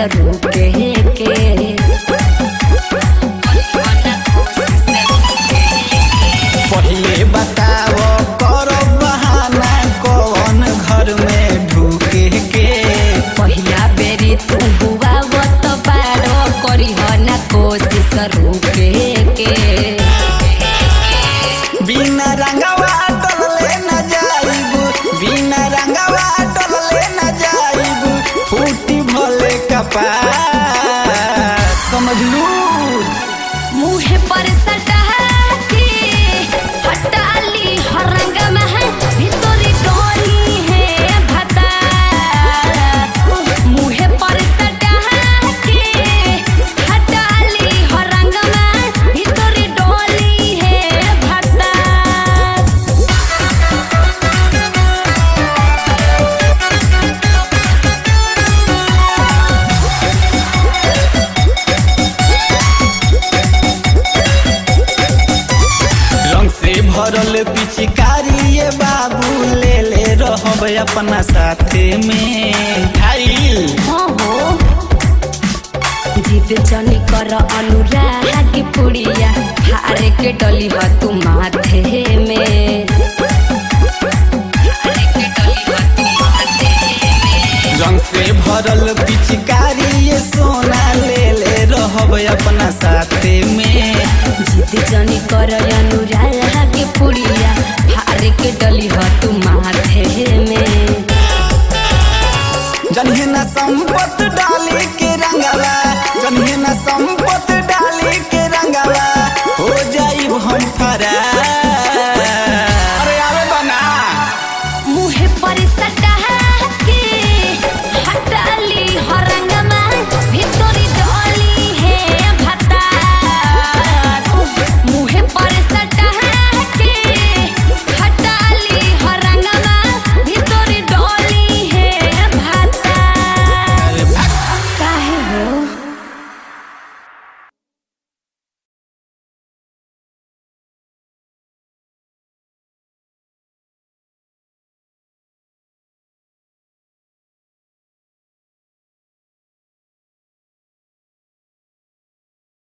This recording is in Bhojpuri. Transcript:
रुके के पहिले बताव कर बहाना कौन घर में ढूके के पहिला बेरी तू हुआ वो तो बारो करी हो ना कोशिश रुके के बिना रंगवा डलले न जाइब बिना रंगवा डलले न जाइब फूटी भले कपार समझलू मुहे पर सटा के हटाली हरंग में है भीतरी डोली है भता मुहे पर सटा के हटाली हरंग में भीतरी डोली है भता रंग से भरल पिचकारी ये बाबू ले ले रहब अपना साथे में खाइल हाँ हो जिद जनी कर अनुराग पुड़िया हारे के डली ह तू माथे में हारे के डली ह तू माथे में रंग से भरल पिचकारी ये सोना ले ले रहब अपना साथे में जिद जनी कर अनुराग पुड़िया हारे के डली ह तू माथे में जन्हे न संपत डाली के रंगवा जन्हे न संपत